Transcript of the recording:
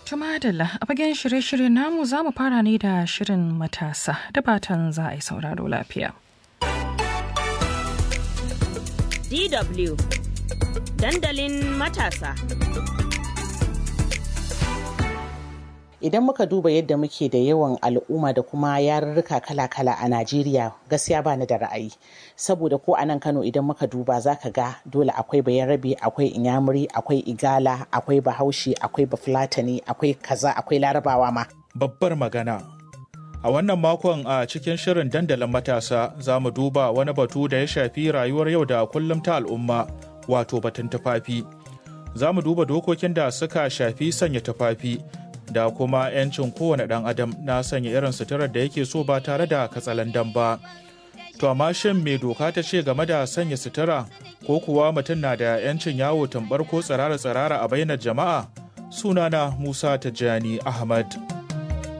Tumadala a fagen shirye-shirye namu za mu fara ne da shirin matasa da fatan za a yi sauraro lafiya. DW dandalin matasa. Idan muka duba yadda muke da yawan al'umma da kuma yarurruka kala-kala a Najeriya gaskiya ba ni da ra'ayi. Saboda ko a nan Kano idan muka duba za ka ga dole akwai bayarabe, akwai inyamuri, akwai igala, akwai bahaushe, akwai bafulatani, akwai kaza, akwai larabawa ma. Babbar magana. A wannan makon a cikin shirin dandalin matasa za mu duba wani batu da ya shafi rayuwar yau da kullum ta al'umma wato batun tufafi. Za mu duba dokokin da suka shafi sanya tufafi da kuma 'yancin kowane ɗan adam na sanya irin suturar da yake so ba tare da katsalandan ba. To amma shin me doka ta ce game da sanya sutura ko kuwa mutum na da 'yancin yawo tambar ko tsirara-tsirara a bainar jama'a? Sunana Musa Tijjani Ahmad.